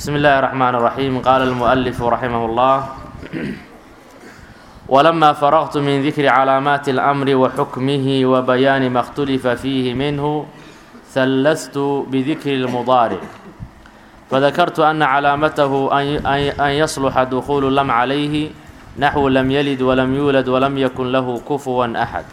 بسم الله الرحمن الرحيم قال المؤلف رحمه الله ولما فرغت من ذكر علامات الأمر وحكمه وبيان ما اختلف فيه منه ثلثت بذكر المضارع فذكرت أن علامته أن يصلح دخول لم عليه نحو لم يلد ولم يولد ولم يكن له كفوا أحد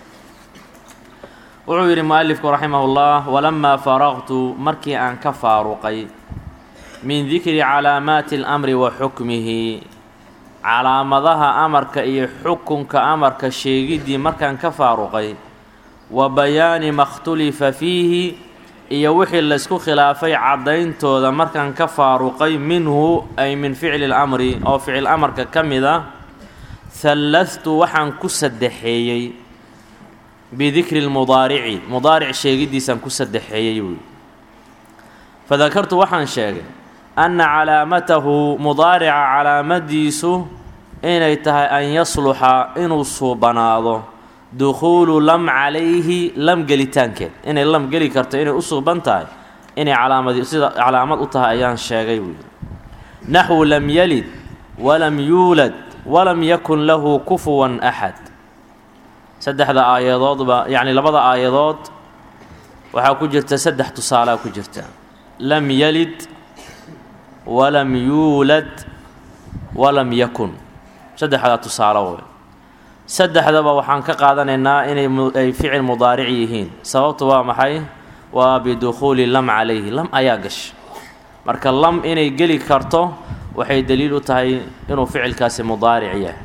wuxuu yidhi mualifku raximah ullah walamaa faraqtu markii aan ka faaruqay min dikri calaamaati alamri wa xukmihi calaamadaha amarka iyo xukunka amarka sheegiddii markaan ka faaruqay wa bayaani ma khtulifa fiihi iyo wixii laysku khilaafay caddayntooda markaan ka faaruqay minhu ay min ficli lamri oo ficil amarka ka mid a hallastu waxaan ku saddexeeyey bidikri lmudaarici mudaaric sheegiddiisaan ku saddexeeyey wuuyi fadakartu waxaan sheegay anna calaamatahu mudaarica calaamadiisu inay tahay an yasluxa inuu suubanaado dukhuulu lam calayhi lam gelitaankeed inay lam geli karto inay u suuban tahay inay calaamadi sida calaamad u tahay ayaan sheegay wuuyi naxwu lam yalid walam yuulad walam yakun lahu kufuwan axad saddexda aayadoodba yacni labada aayadood waxaa ku jirta saddex tusaalea ku jirta lam yalid walam yuulad walam yakun saddexdaa tusaalo wey saddexdaba waxaan ka qaadanaynaa inay ay ficil mudaaric yihiin sababtu waa maxay waa bidukhuuli lam calayhi lam ayaa gasha marka lam inay geli karto waxay daliil u tahay inuu ficilkaasi mudaaric yahay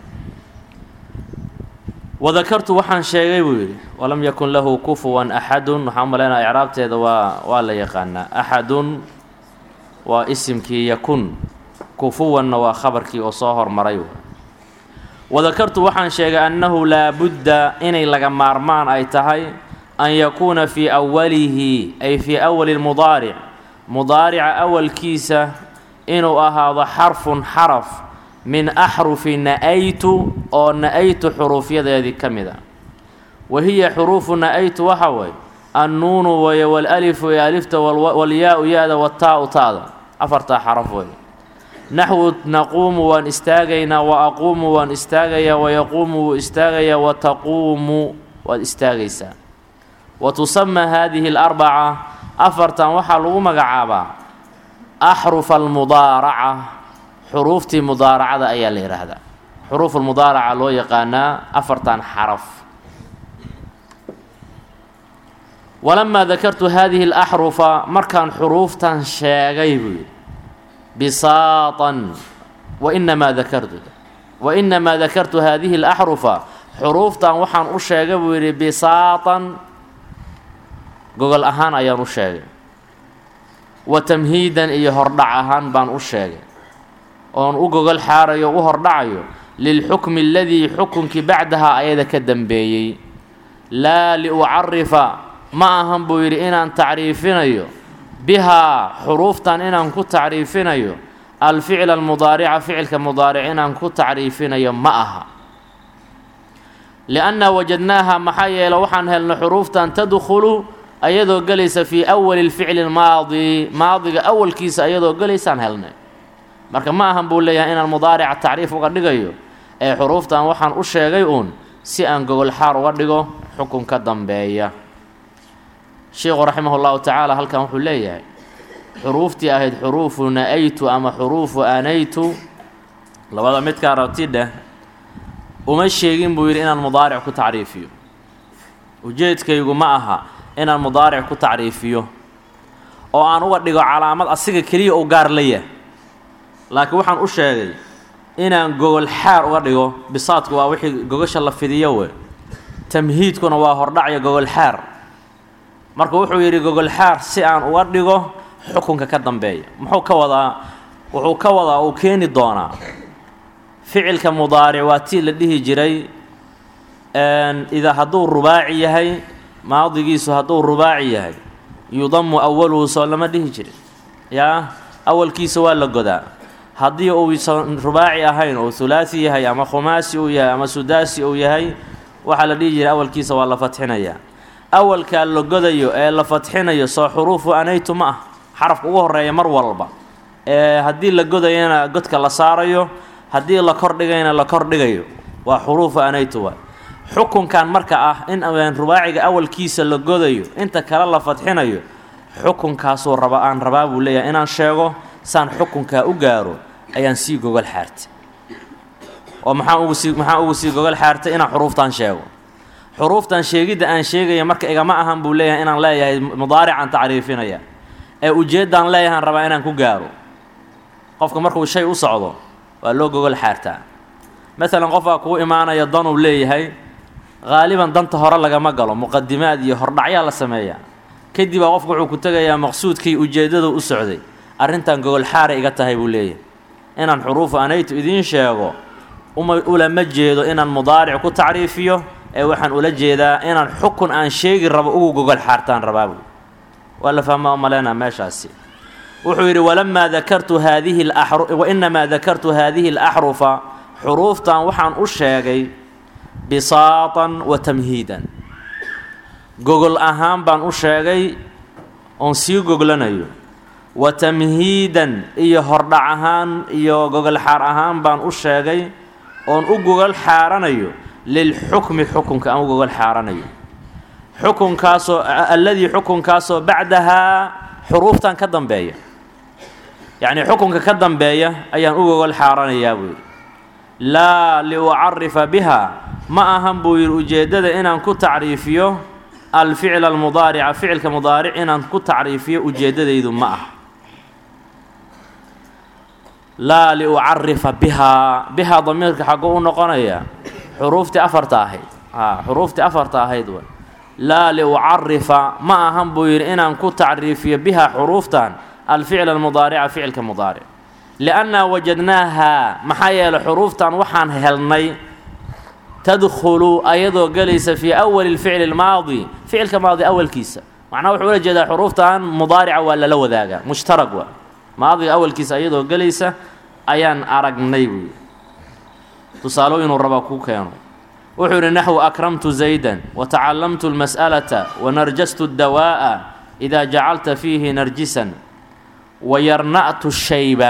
wadakartu waxaan sheegay buu yidhi walam yakun lahu kufuwan axadun waxaan umalaynaa icraabteeda waa waa la yaqaanaa axadun waa isimkii yakun kufuwanna waa khabarkii oo soo hormaray wadakartu waxaan sheegay annahu laabudda inay laga maarmaan ay tahay an yakuuna fii awalihi ay fii awali lmudaaric mudaarica awalkiisa inuu ahaado xarfun xaraf min axrufi na-aytu oo na-aytu xuruufyadeedii ka mid a wa hiya xuruufu na-aytu waxa weeye annuunu weeye walalifu ee alifta walyaa-u ya-da wataa-u taada afartaa xaraf weeye naxwu naquumu waan istaagaynaa wa aquumu waan istaagayaa wayaquumu wuu istaagayaa wa taquumu waad istaagaysaa wa tusamaa haadihi alarbaca afartan waxaa lagu magacaabaa axrufa almudaaraca xuruuftii mudaaracada ayaa la yidhaahdaa xuruuf almudaaraca loo yaqaanaa afartan xaraf walamaa dakartu haadihi alaxrufa markaan xuruuftan sheegay buu yidhi bisaatan wainamaa dakartu wainamaa dakartu haadihi alaxrufa xuruuftan waxaan u sheegay buu yidhi bisaatan gogol ahaan ayaan u sheegay wa tamhiidan iyo hordhac ahaan baan u sheegay oon u gogol xaarayo u hordhacayo lilxukmi aladii xukunkii bacdahaa ayada ka dambeeyey laa liucarifa ma ahan buu yidhi inaan tacriifinayo bihaa xuruuftan inaan ku tacriifinayo alficla almudaarica ficilka mudaaric inaan ku tacriifinayo ma aha liannaa wajadnaaha maxaa yeele waxaan helnay xuruuftan tadkhulu ayadoo gelaysa fii awali lficli lmaadi maadiga awalkiisa ayadoo gelaysaan helnay marka ma ahan buu leeyahay inaan mudaarica tacriif uga dhigayo ee xuruuftan waxaan u sheegay uun si aan gogol xaar uga dhigo xukun ka dambeeya sheikhu raximah llahu tacaala halkan wuxuu leeyahay xuruuftii ahayd xuruufu na-aytu ama xuruufu anaytu labada midkaa rabti dheh uma sheegin buu yidhi inaan mudaaric ku tacriifiyo ujeedkaygu ma aha inaan mudaaric ku tacriifiyo oo aan uga dhigo calaamad asiga keliya uu gaar la yahay laakiin waxaan u sheegay inaan gogol xaar uga dhigo bisaadku waa wixii gogosha la fidiyo we tamhiidkuna waa hordhacyo gogol xaar marka wuxuu yidhi gogol xaar si aan uga dhigo xukunka ka dambeeya muxuu ka wadaa wuxuu ka wadaa uu keeni doonaa ficilka mudaaric waa tii la dhihi jiray idaa hadduu rubaaci yahay maadigiisu hadduu rubaaci yahay yudamu awaluhu soo lama dhihi jirin yaa awalkiisa waa la godaa haddii uusan rubaaci ahayn oo hulaasi yahay ama khumaasi uu yahay ama sudaasi uu yahay waxaa la dhihi jiray awalkiisa waa la fatxinayaa awalkaa la godayo ee la fatxinayo soo xuruufu anaytu ma ah xarafka ugu horeeya mar walba haddii la godayana godka la saarayo haddii la kordhigayna la kordhigayo waa xuruufu anaytu waa xukunkan marka ah in rubaaciga awalkiisa la godayo inta kale la fadxinayo xukunkaasuu raba aan rabaa buu leeyahay inaan sheego saan xukunkaa u gaaro ayaan sii gogol xaartay oo maxaa ugu sii maxaa ugu sii gogol xaartay inaan xuruuftan sheego xuruuftan sheegidda aan sheegaya marka igama ahan buu leeyahay inaan leeyahay mudaaricaan tacriifinaya ee ujeeddaan leeyahaan rabaa inaan ku gaaro qofka markuu shay u socdo waa loo gogol xaartaa maalan qofbaa kuu imaanaya danuu leeyahay haaliban danta hore lagama galo muqadimaad iyo hordhacyaa la sameeyaa kadibaa qofku wuxuu ku tegayaa maqsuudkii ujeeddadu u socday arrintan gogol xaaray iga tahay buu leeyahay inaan xuruufu anaytu idiin sheego uma ulama jeedo inaan mudaaric ku tacriifiyo ee waxaan ula jeedaa inaan xukun aan sheegi rabo ugu gogol xaartaan rabaabu waa la fahmaa umaleynaa meeshaasi wuxuu yidhi walamaa dakartu haadihi wainamaa dakartu haadihi alaxrufa xuruuftan waxaan u sheegay bisaatan wa tamhiidan gogol ahaan baan u sheegay oon sii goglanayo wa tamhiidan iyo hordhac ahaan iyo gogol xaar ahaan baan u sheegay oon u gogol xaaranayo lilxukmi xukunka aan u gogol xaaranayo xukunkaasoo alladii xukunkaasoo bacdahaa xuruuftan ka dambeeya yacnii xukunka ka dambeeya ayaan u gogol xaaranayaa buu yidhi laa liucarifa biha ma ahan buu yidhi ujeeddada inaan ku tacriifiyo alficla almudaarica ficilka mudaaric inaan ku tacriifiyo ujeeddadaydu ma ah laa liucarifa bihaa bihaa damiirka xagguu u noqonaya xuruuftii afarta ahayd a xuruuftii afarta ahayd w laa liucarifa ma ahan buu yidhi inaan ku tacriifiyo bihaa xuruuftan alficla almudaarica ficilka mudaaric liannaa wajadnaahaa maxaa yeelay xuruuftan waxaan helnay tadkhulu ayadoo gelaysa fii awali lficli lmaadi ficilka maadi awalkiisa macnaha wuxuu ula jeedaa xuruuftan mudaarica waa lala wadaagaa mushtarag waa maadiga awalkiisa ayadoo gelaysa ayaan aragnay buuyi tusaalooyinuu rabaa kuu keeno wuxuu yidhi naxwu akramtu zaydan watacallamtu lmas'alata wanarjastu dawaa'a idaa jacalta fiihi narjisan wayarna'tu shayba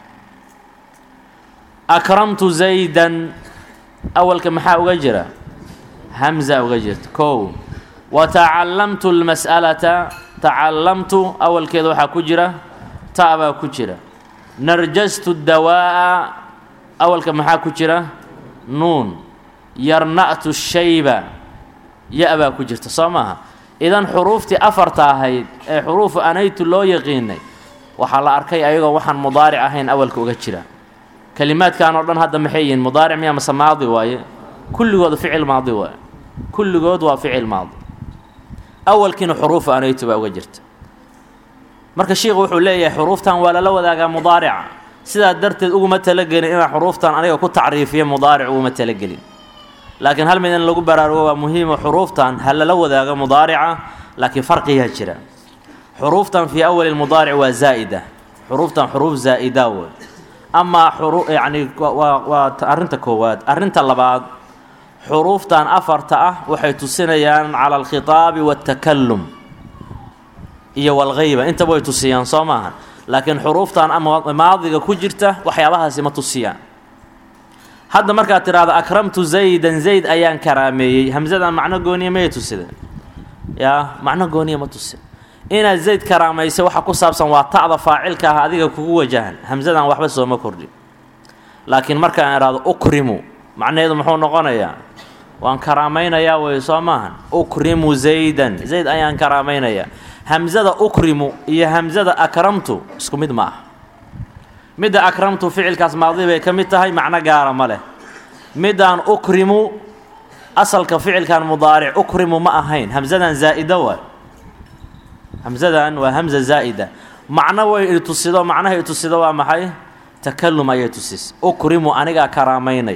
akramtu zaydan awalka maxaa uga jira hamza uga jirta kow wa tacallamtu lmas'alata tacallamtu awalkeeda waxaa ku jira ta baa ku jira narjastu dawaa'a awalka maxaa ku jira nuun yarna'tu shayba ya baa ku jirta soo maaha idan xuruuftii afarta ahayd ee xuruufu anaytu loo yaqiinay waxaa la arkay ayagoo waxaan mudaaric ahayn awalka uga jira kelimaadkan oo dhan hadda maxay yihiin mudaaric miya mase maadi waaye kulligood ficil maadi waaye kulligood waa ficil maadi awalkiina xuruufu anaytu baa uga jirta marka sheikhu wuxuu leeyahay xuruuftan waa lala wadaagaa mudaarica sidaa darteed uguma talagelin inaan xuruuftan aniga ku tacriifiyo mudaaric uguma talagelin laakiin hal mid in lagu baraarugo waa muhiimo xuruuftan ha lala wadaago mudaarica laakiin farqiyaa jira xuruuftan fii awali lmudaaric waa zaa'ida xuruuftan xuruuf zaa'ida wey amaa xuru yacni waa waa arrinta koowaad arrinta labaad xuruuftan afarta ah waxay tusinayaan cala alkhitaabi waatakalum iyo walgayba intaba way tusiyaan soo maaha laakiin xuruuftan maadiga ku jirta waxyaabahaasi ma tusiyaan hadda markaad tidhaahdo akramtu zaydan zayd ayaan karaameeyey hamsadan macno gooniya mayay tusida yaa macno gooniya ma tusin inaad zayd karaamaysa waxa ku saabsan waa ta'da faacilka ah adiga kugu wajahan hamsadan waxba sooma kordhin laakiin markaan idhaahdo ukrimu macnaheedu muxuu noqonayaa waan karaamaynayaa wey soo maahan ukrimu zaydan zayd ayaan karaamaynayaa hamsada ukrimu iyo hamsada akramtu isku mid ma ah midda akramtu ficilkaas maadi bay ka mid tahay macno gaara ma leh middaan ukrimu asalka ficilkan mudaaric ukrimu ma ahayn hamsadan zaa'ida waay hamsadan waa hamza zaa'ida macno way itusido macnaha itusido waa maxay takalum ayay tusis ukrimu anigaa karaamaynay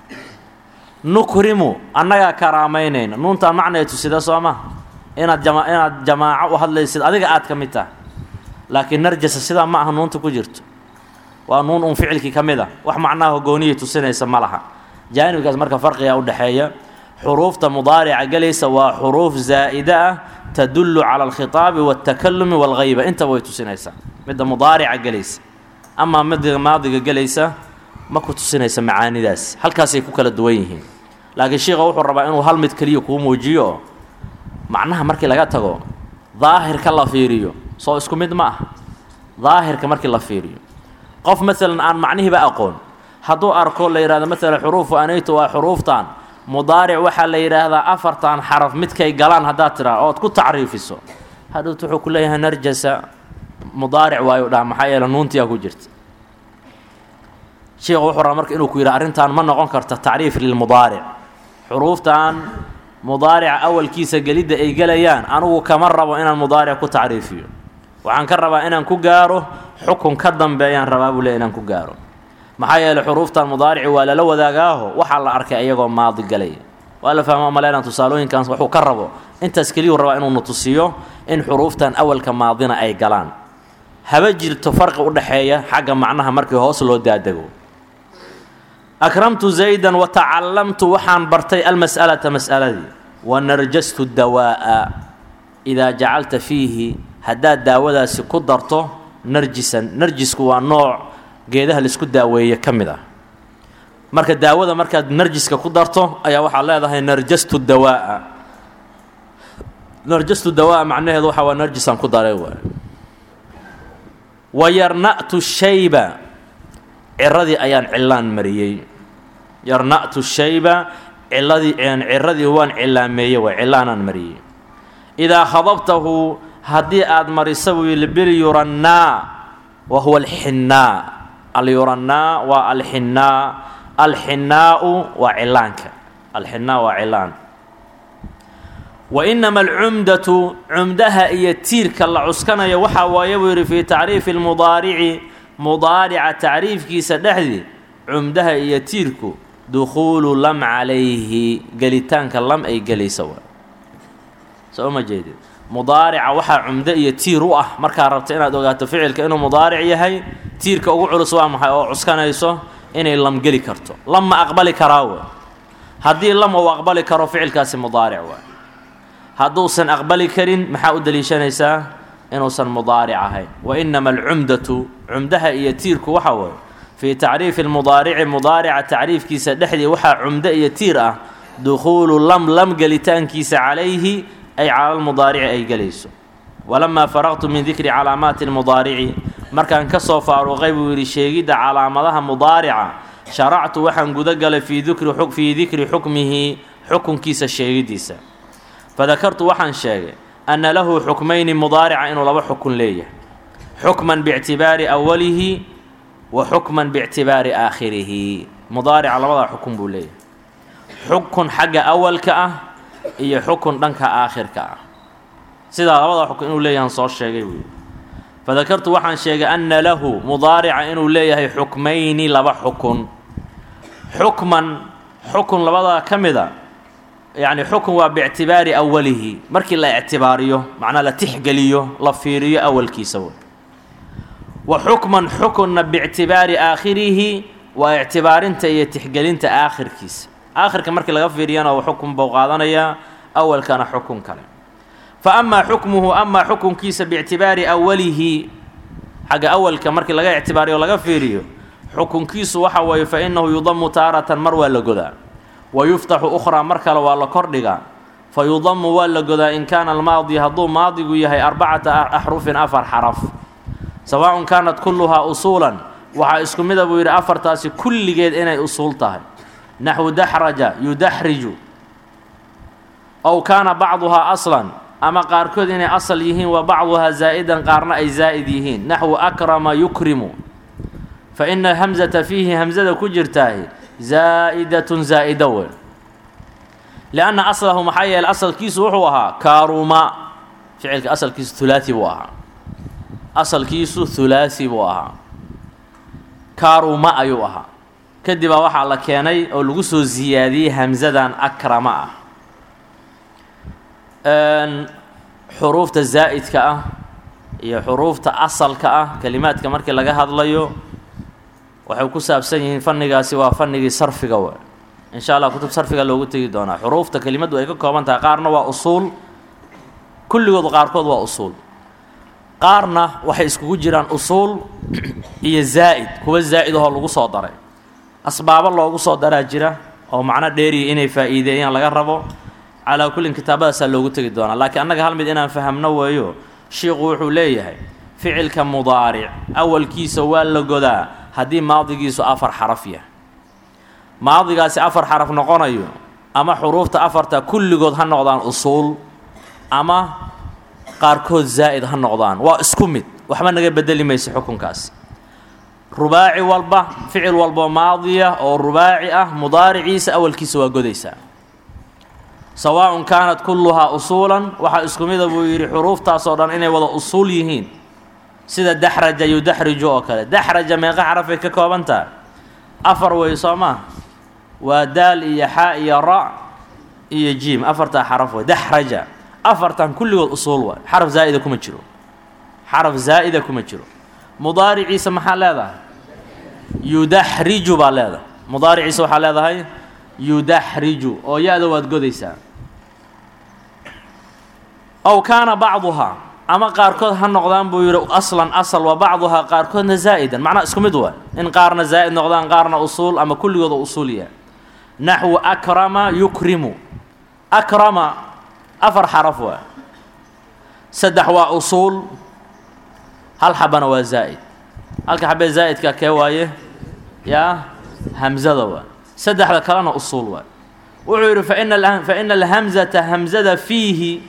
nukrimu annagaa karaamaynayna nuuntaan macna itusida soo ma inaad jama inaad jamaaco u hadlaysid adiga aad ka mid taha laakiin narjasa sidaa ma aha nuunta ku jirto waa nuun un ficilkii ka mid a wax macnaha gooniyay tusinaysa ma laha jaanibkaas marka farqiga u dhexeeya xuruufta mudaarica gelaysa waa xuruuf zaa'ida ah tadullu cala alkhitaabi waatakalumi walgayba intaba way tusinaysaa midda mudaarica gelaysa amaa midiga maadiga gelaysa ma ku tusinaysa macaanidaas halkaasay ku kala duwan yihiin laakiin sheikha wuxuu rabaa inuu hal mid keliya kuu muujiyo oo macnaha markii laga tago daahirka la fiiriyo soo isku mid ma ah daahirka markii la fiiriyo qof maalan aan macnihiiba aqoon hadduu arko la yidhahdo maalan xuruufu anaytu waa xuruuftan mudaaric waxaa la yidhaahdaa afartan xaraf midkay galaan haddaad tiraa ood ku tacriifiso hadhowt wuxuu ku leeyahay narjasa mudaaric waayu dhaha maxaa yeele nuuntiyaa ku jirta sheikhu wuxuu rabaa marka inuu ku yidhaha arrintan ma noqon karta tacriif lilmudaaric xuruuftan mudaarica awalkiisa gelidda ay gelayaan anigu kama rabo inaan mudaaric ku tacriifiyo waxaan ka rabaa inaan ku gaaro xukun ka dambeeyaan rabaa buu leey inaan ku gaaro maxaa yeeley xuruuftan mudaarici waa lala wadaagaaho waxaa la arkay iyagoo maadi galaya waa la fahmaa maleynaan tusaalooyinkan waxuu ka rabo intaas keliyuu rabaa inuu nutusiyo in xuruuftan awalka maadina ay galaan haba jirto farqi u dhexeeya xagga macnaha markii hoos loo daadego akramtu zaydan wa tacallamtu waxaan bartay almas'alata mas'aladii wa narjastu dawaa'a idaa jacalta fiihi haddaad daawadaasi ku darto narjisan narjisku waa nooc geedaha laisku daaweeye ka mid ah marka daawada markaad narjiska ku darto ayaa waxaad leedahay narjastu dawaa'a narjastu dawaa'a macnaheedu waxa waa narjisaan ku daray waay wa yarna'tu shayba ciradii ayaan cilaan mariyey yarna'tu shayba ciladii ciradii waan cilaameeyey waay cilaanaan mariyey idaa khadabtahu haddii aad marisa buu yidhi bilyurannaa wa huwa alxinnaa alyurannaa waa alxinnaa alxinnaa'u waa cilaanka alxinnaa waa cilaan wa inama alcumdatu cumdaha iyo tiirka la cuskanayo waxaa waaye buu yidhi fii tacriifi lmudaarici mudaarica tacriifkiisa dhexdii cumdaha iyo tiirku dukhuulu lam calayhi gelitaanka lam ay gelaysa waa soo ma jeedid mudaarica waxaa cumdo iyo tiir u ah markaa rabta inaad ogaato ficilka inuu mudaaric yahay tiirka ugu culus waa maxay oo cuskanayso inay lam geli karto lam ma aqbali karaa wa haddii lam uu aqbali karo ficilkaasi mudaaric waa hadduusan aqbali karin maxaa u daliishanaysaa inuusan mudaaric ahayn wa inama alcumdatu cumdaha iyo tiirku waxa waaye fii tacriifi lmudaarici mudaarica tacriifkiisa dhexdii waxaa cumdo iyo tiir ah dukhuulu lam lam gelitaankiisa calayhi ay cala lmudaarici ay gelayso walamaa faraqtu min dikri calaamaati lmudaarici markaan ka soo faaruqay buu yidhi sheegidda calaamadaha mudaarica sharactu waxaan guda galay fii dikri xukmihi xukunkiisa sheegiddiisa fadakartu waxaan sheegay anna lahu xukmayni mudaarica inuu laba xukun leeyahay xukman biictibaari awalihi wa xukman biictibaari aakhirihi mudaarica labadaa xukun buu leeyahay xukun xagga awalka ah iyo xukun dhanka aakhirka ah sidaa labadaa xukun inuu leeyahan soo sheegay buu yidhi fadakartu waxaan sheegay anna lahu mudaarica inuu leeyahay xukmayni laba xukun xukman xukun labadaa ka mid a yacni xukun waa biictibaari awalihi markii la ictibaariyo macnaa la tixgeliyo la fiiriyo awalkiisa wey wa xukman xukunna biictibaari aakhirihi waa ictibaarinta iyo tixgelinta aakhirkiisa aakhirka markii laga fiiriyana xukun buu qaadanayaa awalkana xukun kale fa amaa xukmuhu amaa xukunkiisa biictibaari awalihi xagga awalka markii laga ictibaariyo laga fiiriyo xukunkiisu waxa weeye fa innahu yudamu taaratan mar waa la godaa wa yuftaxu ukhraa mar kale waa la kordhigaa fa yudamu waa la godaa in kaana almaadi hadduu maadigu yahay arbacata axrufin afar xaraf sawaa'un kaanat kulluhaa usuulan waxaa isku mida buu yidhi afartaasi kulligeed inay usuul tahay naxwu daxraja yudaxriju ow kaana bacduhaa aslan ama qaarkood inay asal yihiin wa bacduhaa zaa'idan qaarna ay zaa'id yihiin naxwu akrama yukrimu fa ina hamzata fiihi hamzada ku jirtaahi zaa'idatun zaa'ida wey lianna aslahu maxaa yeeley asalkiisu wuxuu ahaa kaaruma ficilka asalkiisu hulaasi buu ahaa asalkiisu hulaasi buu ahaa kaaruma ayuu ahaa kadibaa waxaa la keenay oo lagu soo siyaadiyey hamsadan akrama ah xuruufta zaa'idka ah iyo xuruufta asalka ah kelimaadka markii laga hadlayo waxay ku saabsan yihiin fannigaasi waa fannigii sarfiga w insha allah kutub sarfiga loogu tegi doonaa xuruufta kelimaddu ay ka kooban tahay qaarna waa usuul kulligood qaarkood waa usuul qaarna waxay iskugu jiraan usuul iyo zaa'id kuwa zaa'id ahoo lagu soo daray asbaabo loogu soo daraa jira oo macno dheeriya inay faa'iideeyaan laga rabo calaa kullin kitaabadaasaa loogu tegi doonaa laakiin annaga hal mid inaan fahamno weeyo shiiku wuxuu leeyahay ficilka mudaaric awalkiisa waa la godaa haddii maadigiisu afar xaraf yahay maadigaasi afar xaraf noqonayo ama xuruufta afarta kulligood ha noqdaan usuul ama qaarkood zaa'id ha noqdaan waa isku mid waxba naga bedeli maysa xukunkaas rubaaci walba ficil walbo maadiya oo rubaaci ah mudaariciisa awalkiisa waa godaysaa sawaaءun kaanat kulluhaa usuulan waxaa isku mida buu yidhi xuruuftaasoo dhan inay wada usuul yihiin sida daxraja yudaxriju oo kale daxraja meeqa xarafay ka kooban taha afar wey soo maa waa daal iyo xaa iyo ra iyo jiim afartaa xaraf wey daxraja afartan kulligood usuul waay xaraf zaa'ida kuma jiro xaraf zaa'ida kuma jiro mudaariciisa maxaa leedahay yudaxriju baa leedahay mudaariciisa waxaa leedahay yudaxriju oo ya-da waad godaysaa ow kaana bacduhaa ama qaarkood ha noqdaan buu yidhi aslan asal wa bacduhaa qaarkoodna zaa'idan macnaa isku mid waay in qaarna zaa'id noqdaan qaarna usuul ama kulligooda usuuliya naxwu akrama yukrimu akrama afar xaraf waay saddex waa usuul hal xabana waa zaa'id halka xabee zaa'idka kee waaye yaa hamzada waay saddexda kalena usuul waay wuxuu yidhi faina faina alhamzata hamzada fiihi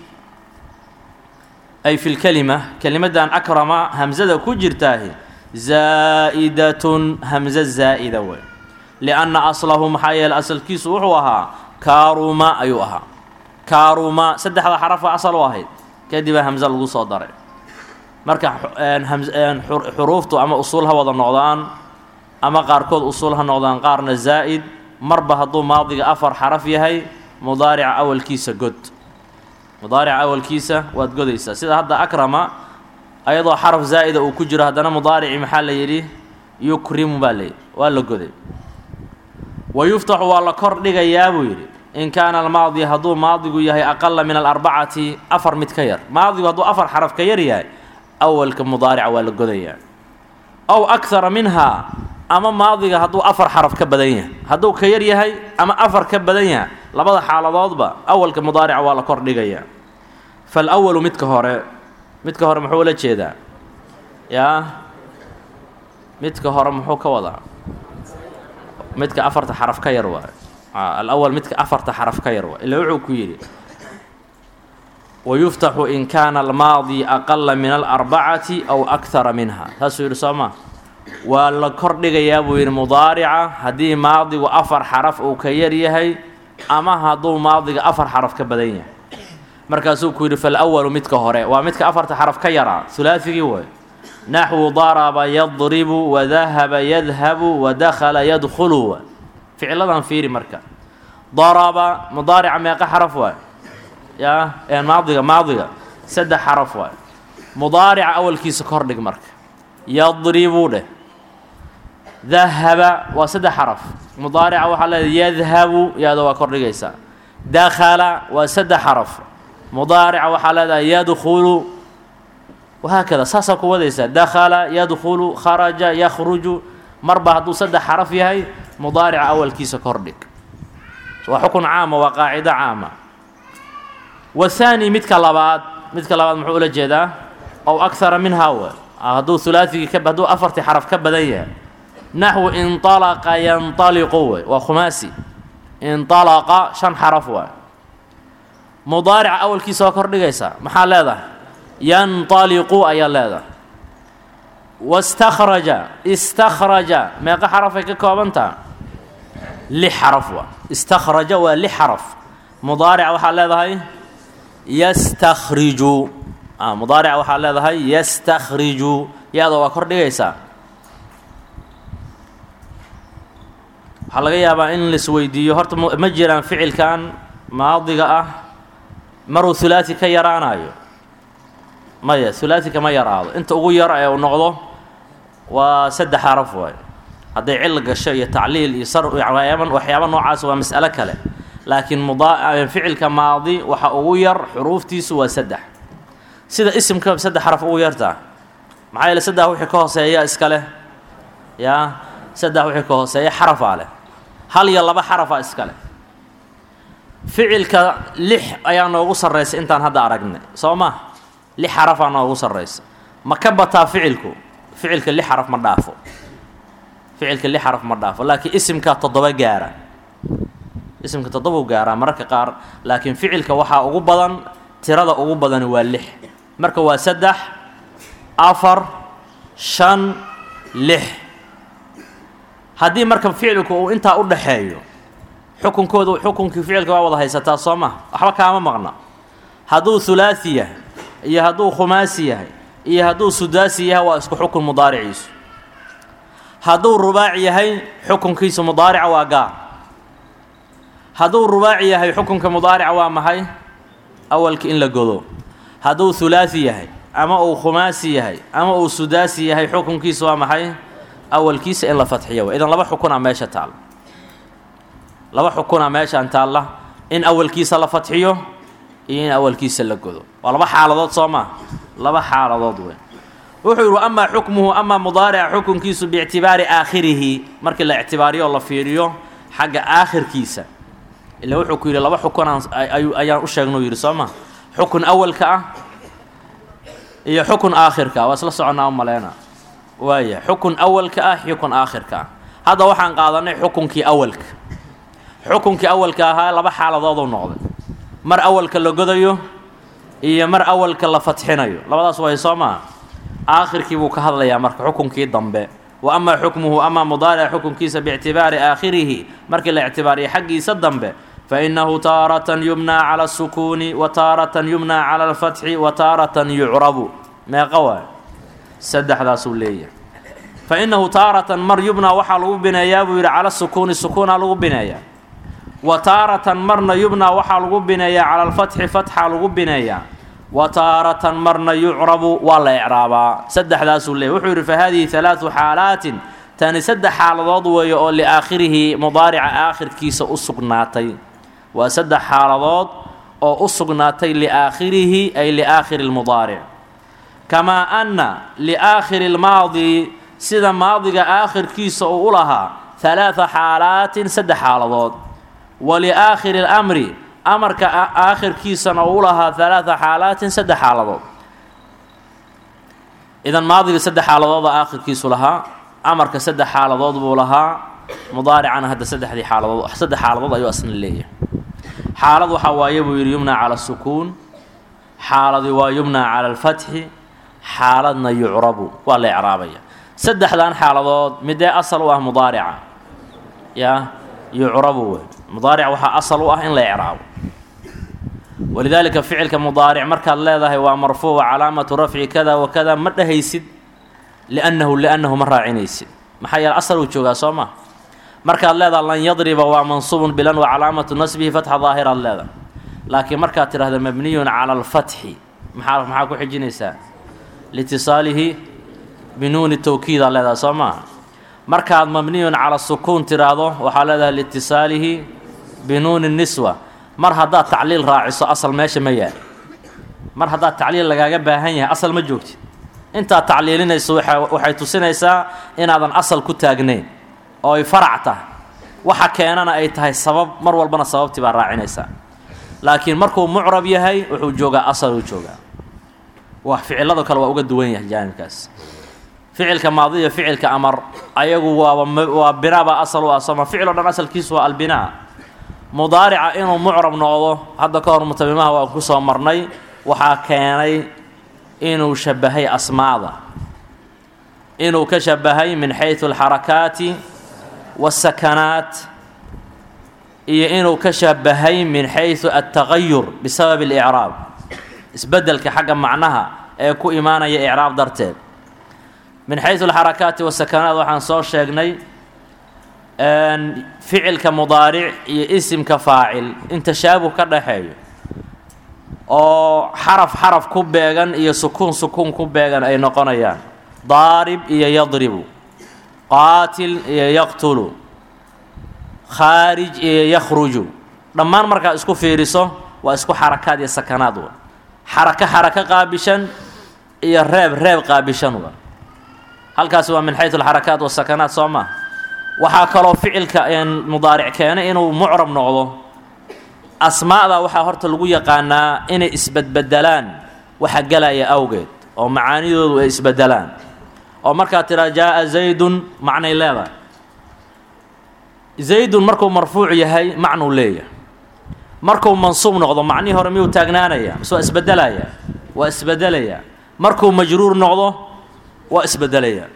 ay fi lkelima kelimadan akrama hamzada ku jirtaahi zaa'idatun hamzo zaa'ida wey lianna aslahu maxaa yeele asalkiisu wuxuu ahaa kaaruma ayuu ahaa kaaruma saddexda xarafa asal u ahayd kadibaa hamze lagu soo daray marka xuruuftu ama usuul ha wada noqdaan ama qaarkood usuul ha noqdaan qaarna zaa'id marba hadduu maadiga afar xaraf yahay mudaarica awalkiisa god mudaarica awalkiisa waad godaysaa sida hadda akrama ayadoo xaraf zaa'ida uu ku jiro haddana mudaarici maxaa la yidhi yukrimu baa layidhi waa la goday wa yuftaxu waa la kor dhigayaa buu yidhi in kaana almaadi hadduu maadigu yahay aqala min alarbacati afar mid ka yar maadigu hadduu afar xaraf ka yar yahay awalka mudaarica waa la godayaa ow akara minhaa ama maadiga hadduu afar xaraf ka badan yahay hadduu ka yar yahay ama afar ka badan yahay labada xaaladoodba awalka mudaarica waa la kor dhigayaa faalawalu midka hore midka hore muxuu la jeedaa yaa midka hore muxuu ka wadaa midka afarta xaraf ka yar waay alawal midka afarta xaraf ka yar waay ila wuxuu ku yidhi wayuftaxu in kaana almaadi aqala min alarbacati aw akara minha saasuu yidhi soo maa waa la kor dhigayaa buu yidhi mudaarica haddii maadigu afar xaraf uu ka yar yahay ama hadduu maadiga afar xaraf ka badan yahay markaasuu ku yidhi falawalu midka hore waa midka afarta xaraf ka yaraa hulaasigii way naxwu daraba yadribu wadahaba yadhabu wadakhala yadkhulu ficiladan fiiri marka daraba mudaarica meeqa xaraf waay yaa maadiga maadiga saddex xaraf waay mudaarica awalkiisa kordhig marka yadribu dheh dahaba waa saddex xaraf mudaarica waxaa leedahay yadhabu yaada waa kordhigaysaa dakhala waa saddex xaraf mudaarica waxaa leedahay yadkhulu wahaakada saasaa ku wadaysaa dakhala yadkhulu kharaja yakhruju marba hadduu saddex xaraf yahay mudaarica awalkiisa kordhig waa xukun caama waa qaacido caama wahaani midka labaad midka labaad muxuu ula jeedaa ow akara minhaa w hadduu hulaaigii ka hadduu afartii xaraf ka badan yahay naxwu inطalaqa yanطaliqu wey waa khumaasi inطalaqa shan xaraf waay mudaarica awalkiisa waa kordhigaysaa maxaa leedahay yanطaliqu ayaa leedahay waاstakhraja istakhraja meeqa xarafay ka koobantaha lix xaraf waa istakhraja waa lix xaraf mudaarica waxaa leedahay yastakhriju mudaarica waxaa leedahay yastakhriju ya-da waa kor dhigaysaa waxaa laga yaabaa in laisweydiiyo horta ma jiraan ficilkan maadiga ah maruu hulaati ka yaraanayo maya hulaati kama yaraado inta ugu yar ee uu noqdo waa saddex xaraf waay hadday cil gasho iyo tacliil iyo sar waxyaaba waxyaaba noocaas waa mas'alo kale laakiin mudaa ficilka maadi waxa ugu yar xuruuftiisu waa saddex sida isimka saddex xaraf ugu yartaa maxaa yeele saddex wixii ka hooseeya iska leh yaa saddex wixii ka hooseeya xarafaa leh hal iyo laba xarafaa iska leh ficilka lix ayaa noogu sarraysa intaan hadda aragnay soo ma lix xarafaa noogu sarraysa ma ka bataa ficilku ficilka lix xaraf ma dhaafo ficilka lix xaraf ma dhaafo laakiin isimka toddoba gaara isimka toddobau gaaraa mararka qaar laakiin ficilka waxaa ugu badan tirada ugu badani waa lix marka waa saddex afar shan lix haddii marka ficilku uu intaa u dhaxeeyo xukunkoodu xukunkii ficilka waa wada haysataa soo ma waxba kaama maqna hadduu hulaasi yahay iyo hadduu khumaasi yahay iyo hadduu sudaasi yahay waa isku xukun mudaariciisu hadduu rubaaci yahay xukunkiisu mudaarica waa gaar hadduu rubaaci yahay xukunka mudaarica waa maxay awalka in la godo hadduu hulaasi yahay ama uu khumaasi yahay ama uu sudaasi yahay xukunkiisu waa maxay awalkiisa in la fadxiyo idan laba xukuna meesha taal laba xukuna meeshaan taalla in awalkiisa la fadxiyo iyo in awalkiisa la godo waa laba xaaladood soo maa laba xaaladood wey wuxuu yihi amaa xukmuhu amaa mudaarica xukunkiisu biictibaari aakhirihi markii la ictibaariyo la fiiriyo xagga aakhirkiisa ila wuxuu ku yidhi laba xukunaan ayaan u sheegnuu yidhi soo ma xukun awalka ah iyo xukun aakhirka ah waa isla soconnaa u maleyna waaya xukun awalka ah xukun aakhirka ah hadda waxaan qaadanay xukunkii awalka xukunkii awalka ahaa laba xaaladooduu noqday mar awalka la godayo iyo mar awalka la fadxinayo labadaas way soo maa aakhirkii buu ka hadlayaa marka xukunkii dambe wa amaa xukmuhu amaa mudaarica xukunkiisa biictibaari aakhirihi markii la ictibaariyo xaggiisa dambe fa innahu taaratan yubnaa cala asukuuni wa taaratan yubnaa cala alfatxi wa taaratan yucrabu meeqa waay saddexdaasuu leeyahay fa innahu taaratan mar yubnaa waxaa lagu bineeyaa buu yidhi cala sukuuni sukuunaa lagu bineeyaa wa taaratan marna yubnaa waxaa lagu bineeyaa cala alfatxi fatxaa lagu bineeyaa wa taaratan marna yucrabu waa la ecraabaa saddexdaasuu leeyay wuxuu yidhi fa haadihi halaadu xaalaatin tani saddex xaaladood weeye oo liaakhirihi mudaarica aakhirkiisa u sugnaatay waa saddex xaaladood oo u sugnaatay liaakhirihi ay liaakhiri lmudaaric kamaa anna liaakhiri lmaadi sida maadiga aakhirkiisa uu u lahaa halaada xaalaatin saddex xaaladood wa liaakhiri اlamri amarka aakhirkiisana uu u lahaa halaada xaalaatin saddex xaaladood idan maadiga saddex xaaladooda aakhirkiisu lahaa amarka saddex xaaladood buu lahaa mudaaricana hadda saddexdii xaaladood saddex xaaladood ayuu asna leeyahay xaalad waxaa waaye buu yidhi yumnaa cala asukuun xaaladi waa yumnaa cala alfatxi xaaladna yucrabu waa la ecraabaya saddexdan xaaladood midee asal u ah mudaarica yaa yucrabu wey mudaaric waxaa asal u ah in la ecraabo walidaalika ficilka mudaaric markaad leedahay waa marfuuc calaamatu rafci kada wa kada ma dhehaysid liannahu liannahu ma raacinaysid maxaa yeele asal uu joogaa soo ma markaad leedaha lan yadriba waa mansuubun bilan wa calaamatu nasbihi fatxa daahiraad leedahay laakiin markaad tidhahda mabniyun cala alfatxi maxaa maxaa ku xijinaysaa liitisaalihi binuuni tawkiidaad leedahay soo maaha markaad mabniyun cala sukuun tidhaahdo waxaa leedahay liitisaalihi binuuni niswa mar haddaad tacliil raaciso asal meesha ma yaal mar haddaad tacliil lagaaga baahan yahay asal ma joogtid intaad tacliilinayso waxay tusinaysaa inaadan asal ku taagnayn oo ay farac tahay waxa keenana ay tahay sabab mar walbana sababtii baa raacinaysaa laakiin markuu mucrab yahay wuxuu joogaa asal uu joogaa wax ficilado kale waa uga duwan yahay jaanibkaas ficilka maadiya ficilka amar ayagu waaba waa binaaba asal u ah sooma ficil o dhan asalkiisu waa albinaa mudaarica inuu mucrab noqdo hadda ka hor mutamimaha waa ku soo marnay waxaa keenay inuu shabahay asmaada inuu ka shabahay min xaysu alxarakaati waasakanaat iyo inuu ka shabahay min xaysu altaqayur bisabab اlicraab isbeddelka xagga macnaha ee ku imaanaya icraab darteed min xaysu alxarakaati wasakanaat waxaan soo sheegnay ficilka mudaaric iyo isimka faacil in tashaabuh ka dhaxeeyo oo xaraf xaraf ku beegan iyo sukuun sukuun ku beegan ay noqonayaan daarib iyo yadribu qaatil iyo yaqtulu khaarij iyo yakhruju dhammaan markaad isku fiiriso waa isku xarakaad iyo sakanaad wa xarako xarako qaabishan iyo reeb reeb qaabishanuba halkaasi waa min xaysu alxarakaat wasakanaat soo maa waxaa kaloo ficilka mudaaric keenay inuu mucrab noqdo asmaa'da waxaa horta lagu yaqaanaa inay isbedbedelaan waxa gelaya awgeed oo macaanidoodu ay isbedelaan oo markaad tiraa jaa'a zaydun macnay leedahay zaydun markuu marfuuc yahay macnuu leeyahay markuu mansuub noqdo macnihii hore miyuu taagnaanaya mise waa isbedelaya waa isbedelaya markuu majruur noqdo waa isbedelaya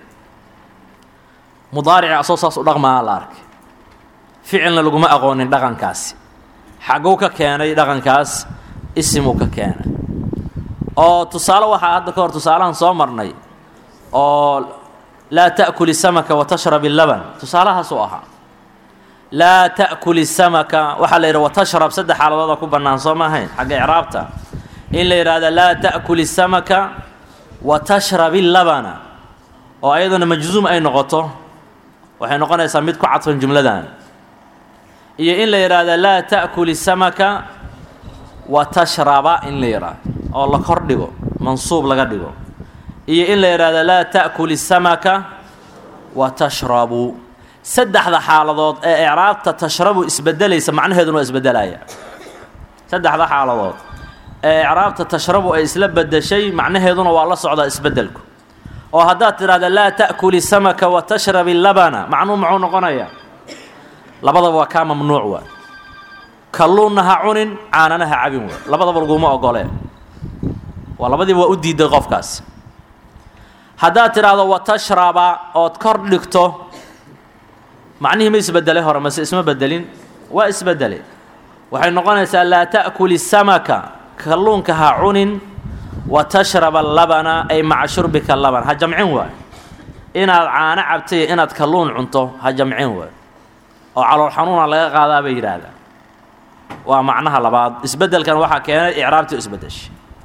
mudaarici asoo saas u dhaqmaa la arkay ficilna laguma aqoonin dhaqankaasi xagguu ka keenay dhaqankaas isimuu ka keenay oo tusaale waxaa hadda ka hor tusaalahan soo marnay oo laa ta'kuli samaka wa tashrab illaban tusaalahaasuu ahaa laa ta'kuli samaka waxaa la yidhi watashrab saddex xaaladooda ku bannaan soo ma ahayn xagga icraabta in la yidhaahda laa ta'kuli samaka wa tashrab illabana oo ayaduna majzuum ay noqoto waxay noqonaysaa mid ku cadfan jumladan iyo in la yidhaahda laa ta'kuli samaka wa tashraba in la yidhaahdo oo la kor dhigo mansuub laga dhigo iyo in la yidhaahda laa ta'kuli samaka wa tashrabu saddexda xaaladood ee icraabta tashrabu isbedelaysa macnaheeduna waa isbedelaya saddexda xaaladood ee icraabta tashrabu ay isla bedeshay macnaheeduna waa la socdaa isbedelku oo haddaad tidhahda laa ta'kuli samaka wa tashrabi labana macnuu muxuu noqonayaa labadaba waa kaa mamnuuc waa kalluunna ha cunin caanana ha cabin waa labadaba laguma ogolee waa labadiiba waa u diiday qofkaas haddaad tidhaahdo wa tashraba ood kor dhigto macnihii ma isbedelay hore mase isma bedelin waa isbedelay waxay noqonaysaa laa ta'kuli samaka kalluunka ha cunin wa tashraba labana ay maca shurbika laban ha jamcin waay inaad caano cabtay inaad kalluun cunto ha jamcin waay oo calool xanuuna laga qaadaa bay yidhaahdaa waa macnaha labaad isbedelkan waxaa keenay icraabtii isbedeshay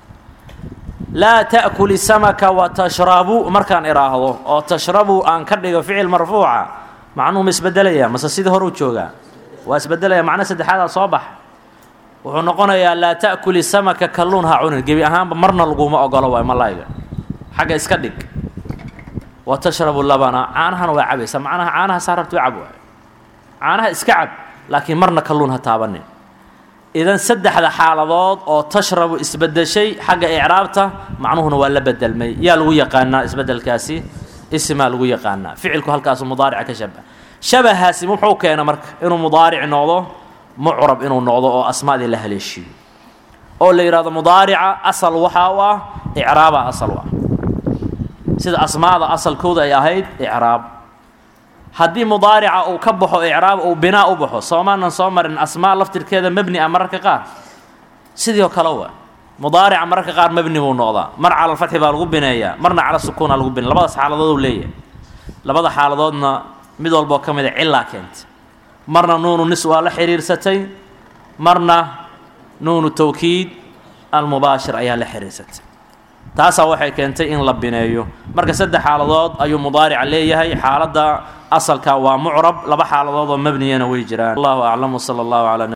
laa ta'kuli samaka wa tashrabu markaan idhaahdo oo tashrabu aan ka dhigo ficil marfuuca macnuhu ma isbedelaya mase sidii hore u joogaa waa isbedelaya macno saddexaadaa soo bax wuxuu noqonayaa laa ta'kuli samaka kalluun ha cunin gebi ahaanba marna laguma ogolo waay malayga xagga iska dhig wa tashrabu labana caanahana waa cabaysa macnaha caanaha saa rabti cab waay caanaha iska cab laakiin marna kalluun ha taabanin idan saddexda xaaladood oo tashrabu isbedeshay xagga icraabta macnuhuna waa la bedelmay yaa lagu yaqaanaa isbedelkaasi isimaa lagu yaqaanaa ficilku halkaasu mudaarica ka shabah shabahaasi muxuu keena marka inuu mudaaric noqdo mucrab inuu noqdo oo asmaadii la haleeshiiyo oo la yidhahdo mudaarica asal waxaa u ah icraaba asal u ah sida asmaada asalkooda ay ahayd icraab haddii mudaarica uu ka baxo icraab uu binaa u baxo soomaanan soo marin asmaa laftirkeeda mebni ah mararka qaar sidii oo kale wa mudaarica mararka qaar mebni buu noqdaa mar cala alfatxi baa lagu bineeyaa marna cala sukuuna lagu binaya labadaas xaaladood uu leeyahay labada xaaladoodna mid walboo ka mid a cilaa keentay marna nuunu nis waa la xiriirsatay marna nuunu tawkiid almubaashir ayaa la xiriirsatay taasaa waxay keentay in la bineeyo marka saddex xaaladood ayuu mudaarica leeyahay xaaladda asalka waa mucrab laba xaaladood oo mebniyana way jiraan allahu aclam wsala allahu calaa